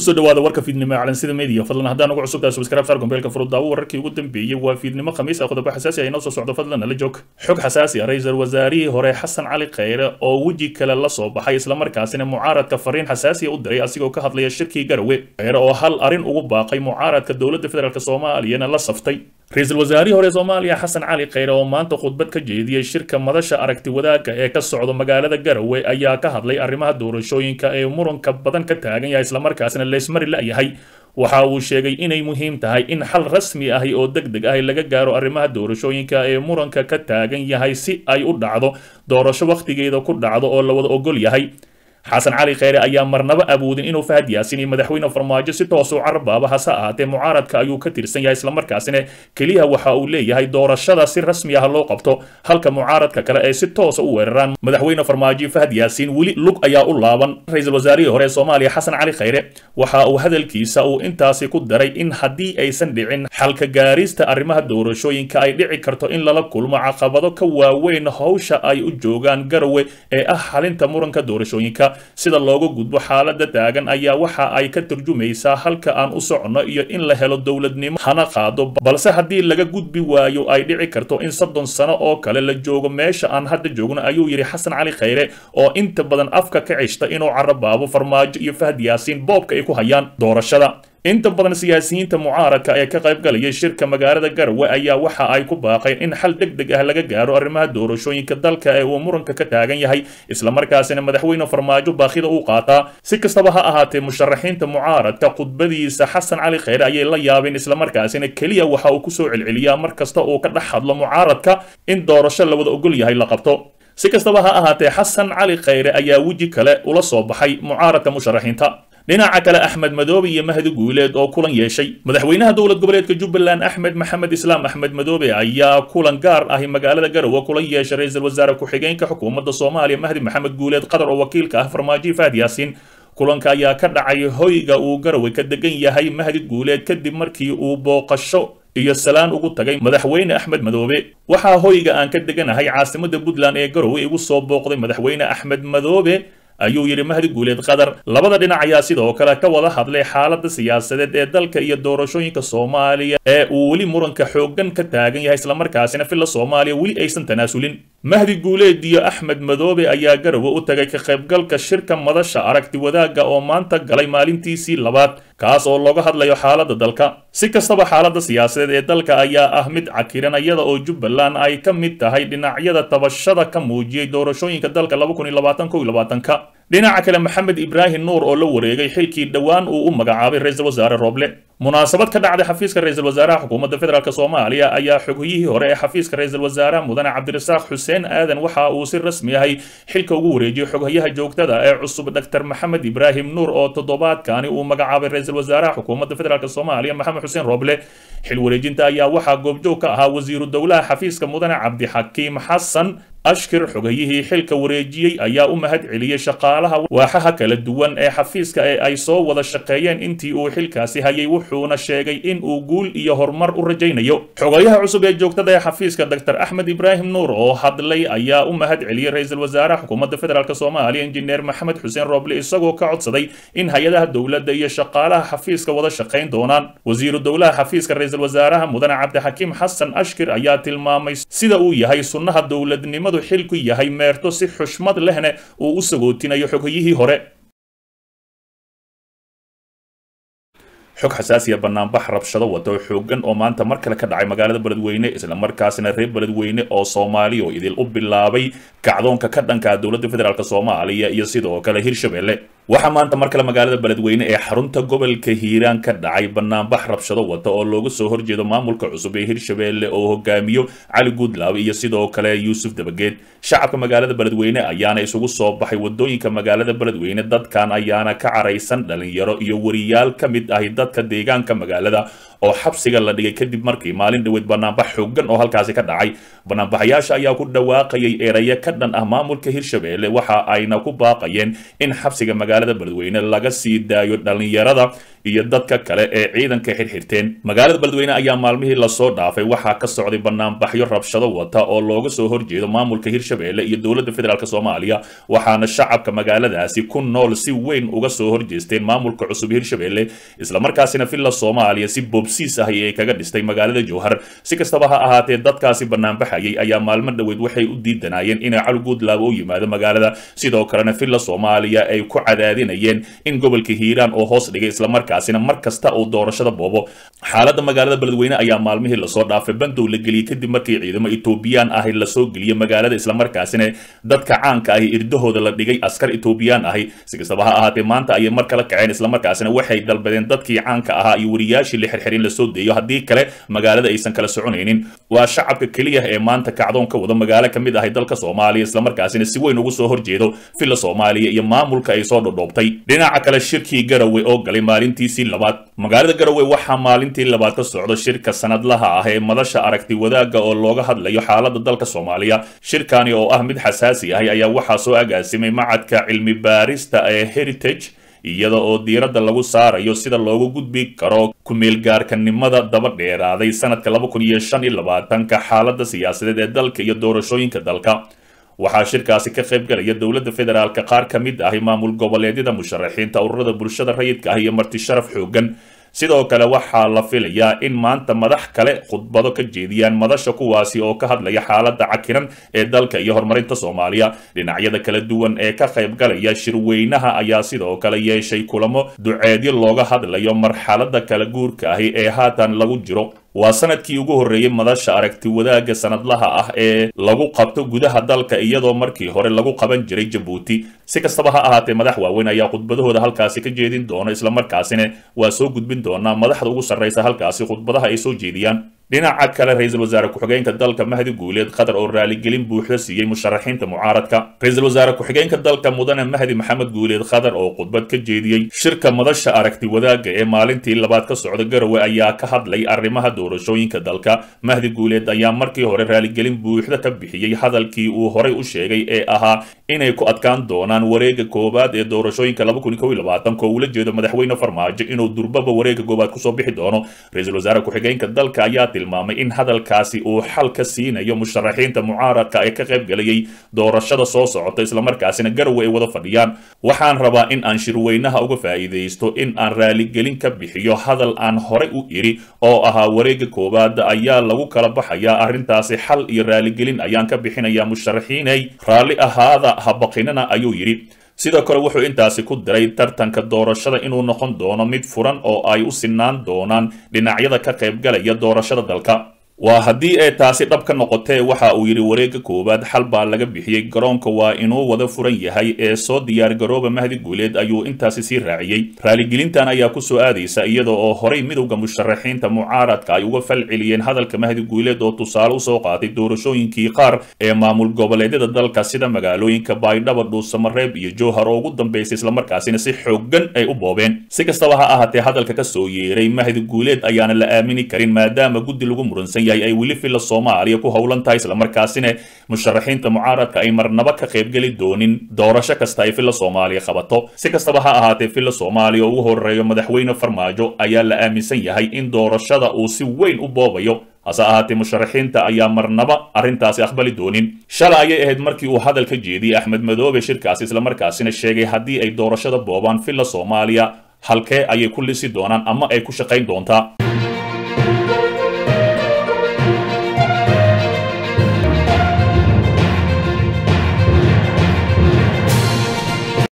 kusoo dhawaada warka fiidnimo ee calansida media fadlan haddaan ugu cusubtahay subscribe saar gombeelka furudaawo wararkii ugu dambeeyey waa fiidnimo khamiis ah qodobo xasaasi ah inoo soo socdo fadlan nala joog xog xasaasi ah ra-iisul wasaarihii hore xasan cali kheyre oo weji kale la soo baxay islamarkaasina mucaaradka fariin xasaasiya u diray asigoo ka hadlaya shirkii garawe kheyre oo hal arrin ugu baaqay mucaaradka dowladda federaalk soomaaliyana la saftay ra-iisul wasaarihii hore soomaaliya xasan cali kheyre oo maanta khudbad ka jeediyey shirka madasha aragti wadaagga ee ka socda magaalada garawe ayaa ka hadlay arrimaha doorashooyinka ee muranka badan ka taagan yahay islamarkaasina leysmari la-yahay waxa uu sheegay inay muhiim tahay in xal rasmi ahi oo deg deg ahi laga gaaro arrimaha doorashooyinka ee muranka ka taagan yahay si ay u dhacdo doorasho wakhtigeeda ku dhacdo oo la wada ogol yahay xasan cali kheyre ayaa marnaba awoodin inuu fahad yaasin iyo madaxweyne farmaajo si toosuu carbaaba hase ahaatee mucaaradka ayuu ka tirsan yahay islamarkaasina keliya waxa uu leeyahay doorashada si rasmi ah loo qabto halka mucaaradka kale ay si toosa u weeraraan madaxweyne farmaajo fahad yaasiin weli lug ayaa u laaban ra-iisul wasaarihii hore ee soomaaliya xasan cali kheyre waxa uu hadalkiisa uu intaasi ku daray in haddii aysan dhicin xalka gaarista arrimaha doorashooyinka ay dhici karto in lala kulmo caqabado ka waaweyn howsha ay u joogaan garawe ee ah xalinta muranka doorashooyinka sida looga gudbo xaalada taagan ayaa waxa ay ka turjumaysaa halka aan u socono iyo in la helo dowladnimo hana qaado balse haddii laga gudbi waayo ay dhici karto in soddon sano oo kale la joogo meesha aan hadda joogno ayuu yidhi xasan cali kheyre oo inta badan afka ka ceshta inuu carabaabo farmaajo iyo fahad yaasiin boobka ay ku hayaan doorashada inta badan siyaasiyiinta mucaaradka ee ka qayb galayay shirka magaalada garawe ayaa waxa ay ku baaqeen in xal deg deg ah laga gaaro arrimaha doorashooyinka dalka ee uu muranka ka taagan yahay islamarkaasina madaxweyne farmaajo baaqida uu qaataa si kastaba ha ahaatee musharaxiinta mucaaradka khudbadiisa xasan cali kheyre ayay la yaabeen islamarkaasina keliya waxa uu kusoo celceliyaa mar kasta uu ka dhex hadlo mucaaradka in doorasho la wada ogol yahay la qabto si kastaba ha ahaatee xasan cali kheyre ayaa weji kale ula soo baxay mucaaradka musharaxiinta dhinaca kale axmed madoobe iyo mahdi guuleed oo kulan yeeshay madaxweynaha dowlad goboleedka jubbaland axmed maxamed islaam axmed madoobe ayaa kulan gaar ahi magaalada garowe kula yeeshay ra-iisul wasaare ku-xigeenka xukuumadda soomaaliya mahdi maxamed guuleed qatar oo wakiilka ah farmaajo fahad yaasiin kulanka ayaa ka dhacay hoyga uu garowe ka degan yahay mahdi guuleed kadib markii uu booqasho iyo salaan ugu tagay madaxweyne axmed madoobe waxaa hoyga aan ka deganahay caasimada puntland ee garowe igu soo booqday madaxweyne axmed madoobe ayuu yidhi mahdi guuleed qatar labada dhinac ayaa sidoo kale ka wada hadlay xaalada siyaasadeed ee dalka iyo doorashooyinka soomaaliya ee uu weli muranka xooggan ka taagan yahay islamarkaasina filla soomaaliya weli aysan tanaasulin mahdi guuleed iyo axmed madoobe ayaa garowe u tagay ka qaybgalka shirka madasha aragti wadaagga oo maanta galay maalintiisii labaad kaas oo looga hadlayo xaalada dalka si kastaba xaalada siyaasadeed ee dalka ayaa ah mid cakiran iyada oo jubbaland ay ka mid tahay dhinacyada tabashada ka muujiyey doorashooyinka dalka ka dhinaca kale maxamed ibraahim nuur oo la wareegay xilkii dhowaan uu u magacaabay ra-iisul wasaare rooble munaasabad ka dhacday xafiiska ra-iisul wasaaraha xukuumadda federaalk soomaaliya ayaa xoghiyihii hore ee xafiiska ra-iisul wasaaraha mudane cabdirasaaq xuseen aadan waxa uu si rasmi ahay xilka ugu wareejiyey xoghayaha joogtada ee cusub dr maxamed ibraahim nuur oo toddobaadkani uu magacaabay ra-iisul wasaaraha xukuumadda federaalk soomaaliya maxamed xuseen rooble xil wareejinta ayaa waxaa goobjoog ka ahaa wasiiru dowlaha xafiiska mudane cabdixakiim xasan ashkir xogayihii xilka wareejiyey ayaa u mahad celiyey shaqaalaha waaxaha kala duwan ee xafiiska ee ay soo wada shaqeeyeen intii uu xilkaasi hayay wuxuuna sheegay in uu guul iyo horumar u rajaynayo xogayaha cusub ee joogtada ee xafiiska dr axmed ibraahim nuur oo hadlay ayaa u mahad celiyey ra-iisul wasaaraha xukuumadda federaalk soomaaliya injineer maxamed xuseen rooble isagoo ka codsaday in hay-adaha dowladda iyo shaqaalaha xafiiska wada shaqayn doonaan wasiiru dowlaha xafiiska ra-iisul wasaaraha mudane cabdixakiim xasan ashkir ayaa tilmaamay sida uu yahay sunnaha dowladnimadu xilku yahay meerto si xushmad lehna uu u sagootinayo xoghayihii hore xog xasaasiya banaanbax rabshado wata oo xoogan oo maanta mar kale ka dhacay magaalada beledweyne islamarkaasina reer beledweyne oo soomaaliya oo idil u bilaabay kacdoonka ka dhanka dowladda federaalk soomaaliya iyo sidoo kale hirshabelle waxaa maanta mar kale magaalada beledweyne ee xarunta gobolka hiiraan ka dhacay banaanbax rabshado wata oo looga soo horjeedo maamulka cusub ee hirshabelle oo hogaamiyo cali guudlaabe iyo sidoo kale yuusuf dabageed shacabka magaalada beledweyne ayaana isugu soo baxay wadooyinka magaalada beledweyne dadkan ayaana ka caraysan dhalinyaro iyo wariyaal ka mid ahi dadka deegaanka magaalada oo xabsiga la dhigay kadib markii maalin dhaweyd banaanbax xoogan oo halkaasi ka dhacay banaanbaxayaasha ayaa ku dhawaaqayay erayo ka dhan ah maamulka hirshabelle waxa ayna ku baaqayeen in xabsiga magaalada beledweyne laga sii daayo dhalinyarada iyo dadka kale ee ciidanka xirxirteen magaalada beledweyne ayaa maalmihii lasoo dhaafay waxaa ka socday banaanbaxyo rabshado wata oo looga soo horjeedo maamulka hirshabelle iyo dowladda federaalk soomaaliya waxaana shacabka magaaladaasi ku nool si weyn uga soo horjeesteen maamulka cusub hirshabelle islamarkaasina villa soomaaliya si boobsiis ah ay kaga dhistay magaalada jowhar si kastaba ha ahaatee dadkaasi banaanbaxayay ayaa maalmo dhoweed waxay u diidanayeen inay cali guudlaaba u yimaado magaalada sidoo kalena villa soomaaliya ay ku cadaadinayeen in gobolka hiiraan oo hoos dhigay islamarkaasina mar kasta uu doorashada boobo xaaladda magaalada beledweyne ayaa maalmihii lasoo dhaafay bandow la geliyey kadib markii ciidamo etoobiyaan ahi lasoo geliyey magaalada islamarkaasina dadka caanka ahi irdahooda la dhigay askar etoobiyaan ahi si kastaba ha ahaatee maanta ayay mar kala kaceen islamarkaasina waxay dalbadeen dadkii caanka ahaa iyo wariyaashii la xirxirin lasoo deeyo haddii kale magaalada aysan kala soconaynin waa shacabka keliya ee maanta kacdoon ka wada magaalo ka mid ahay dalka soomaaliya islamarkaasina si weyn ugu soo horjeedo villa soomaaliya iyo maamulka ay soo dhodhoobtay dhinaca kale shirkii garowe oo galay maalintiisii labaad magaalada garowe waxaa maalintii labaad ka socda shirka sanadlaha ah ee madasha aragti wadaagga oo looga hadlayo xaaladda dalka soomaaliya shirkani oo ah mid xasaasi ahi ayaa waxaa soo agaasimay macadka cilmi baarista ee heritage iyada oo diiradda lagu saarayo sida loogu gudbi karo ku-meelgaarkanimada daba dheeraaday sanadka laba kun iyo shan iyo labaatanka xaaladda siyaasadeed ee dalka iyo doorashooyinka dalka waxaa shirkaasi ka qayb galaya dowladda federaalka qaar ka mid ahi maamul goboleedyada musharaxiinta ururada bulshada rayidka ah iyo marti sharaf xoogan sidoo kale waxaa la filayaa in maanta madax kale khudbado ka jeediyaan madasha kuwaasi oo ka hadlaya xaaladda cakiran ee dalka iyo horumarinta soomaaliya dhinacyada kala duwan ee ka qayb galaya shirweynaha ayaa sidoo kale yeeshay kulamo duceedyo looga hadlayo marxaladda kala guurka ahi ee haatan lagu jiro waa sanadkii ugu horreeyey madasha aragti wadaagga sanadlaha ah ee lagu qabto gudaha dalka iyadoo markii hore lagu qaban jiray jabuuti si kastaba ha ahaatee madax waaweyn ayaa khudbadahooda halkaasi ka jeedin doona islamarkaasina waa soo gudbin doonaa madaxda ugu sarraysa halkaasi khudbadaha ay soo jeediyaan dhinaca kale ra-iisul wasaare ku-xigeenka dalka mahdi guuleed qatar oo raaligelin buuxda siiyey musharaxiinta mucaaradka ra-iisul wasaare ku-xigeenka dalka mudane mahdi maxamed guuleed qatar oo khudbad ka jeediyey shirka madasha aragti wadaagga ee maalintii labaad ka socda garowe ayaa ka hadlay arrimaha doorashooyinka dalka mahdi guuleed ayaa markii hore raaligelin buuxda ka bixiyey hadalkii uu horay u sheegay ee ahaa inay ku adkaan doonaan wareega koowaad ee doorashooyinka laba kun kow iyo labaatanka oo ula jeedo madaxweyne farmaajo inuu durbaba wareega koowaad kusoo bixi doono ra-iisul wasaare ku-xigeenka dalka ayaa tilmaamay in hadalkaasi uu xal ka siinayo musharaxiinta mucaaradka ee ka qayb galayay doorashada soo socota islamarkaasina garowe ay wada fadhiyaan waxaan rabaa in aan shirweynaha uga faa'iidaysto in aan raaligelin ka bixiyo hadal aan horay u idhi oo ahaa wareega koowaad ayaa lagu kala baxayaa arrintaasi xal iyo raaligelin ayaan ka bixinayaa musharaxiinay raalli ahaada habaqinana ayuu yidhi sidoo kale wuxuu intaasi ku diray tartanka doorashada inuu noqon doono mid furan oo ay u sinaan doonaan dhinacyada ka qaybgalaya doorashada dalka waa haddii ay taasi dhab ka noqotee waxa uu yidhi wareegga koowaad xal baa laga bixiyey garoonka waa inuu wada furan yahay ee soo diyaar garooba mahdi guuleed ayuu intaasi sii raaciyey raaligelintan ayaa ku soo aadaysa iyada oo horay midowda musharaxiinta mucaaradka ay uga fal celiyeen hadalka mahdi guuleed oo tusaale usoo qaatay doorashooyinkii qaar ee maamul goboleedyada dalka sida magaalooyinka baydhabo dhuusamareeb iyo jowhar oo ugu dambeysay islamarkaasina si xoogan ay u boobeen si kastaba ha ahaatee hadalka ka soo yeeray mahdi guuleed ayaana la aamini karin maadaama guddi lagu muransan yahay ay weli filla soomaaliya ku howlan tahay islamarkaasina musharaxiinta mucaaradka ay marnaba ka qaybgeli doonin doorasho kasta ay filla soomaaliya qabato si kastaba ha ahaatee filla soomaaliya oo ugu horeeyo madaxweyne farmaajo ayaa la aaminsan yahay in doorashada uu si weyn u boobayo hase ahaatee musharaxiinta ayaa marnaba arrintaasi aqbali doonin shalay ayay ahayd markii uu hadal ka jeediyey axmed madoobe shirkaasi islamarkaasina sheegay haddii ay doorashada boobaan filla soomaaliya halkee ayay ku lisi doonaan ama ay ku shaqayn doontaa